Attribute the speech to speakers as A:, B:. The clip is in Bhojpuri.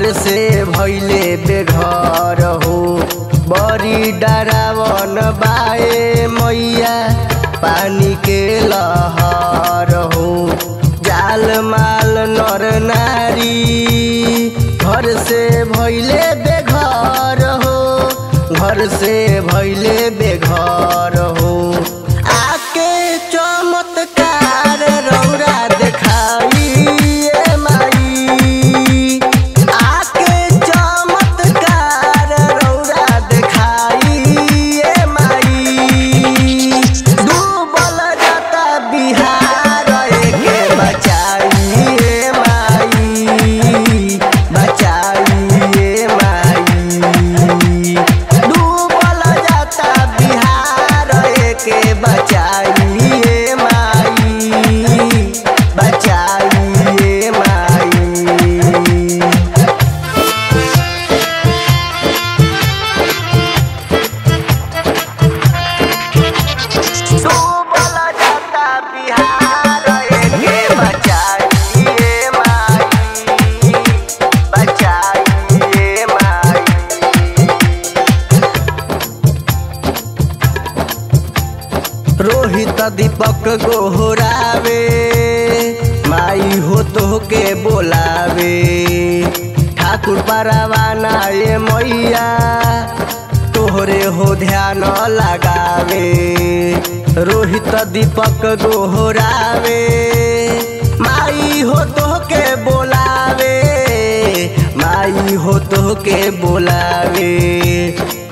A: घर से भैले बेघर हो बड़ी डरावन बाए मैया पानी के लहर हो जाल माल नर नारी घर से भैले बेघर हो घर से भैले बेघर हो आके चमत्कार रौरा देखाई ए माई आके चमत्कार रौरा देखाई ए माई डूबल जाता बिहार एके बचाई ए माई बचाई ए माई डूबल जाता बिहार एके बचाई ए माई बचाई ए माई डूबल जाता बिहार एके बचाई ए माई बचाई ए माई रोहित दीपक गोहरावे माई हो तो के बोलावे ठाकुर परवाना ये मैया तोहरे हो ध्यान लगावे रोहित दीपक गोहरावे माई हो तो के बोलावे माई हो तो के बोलावे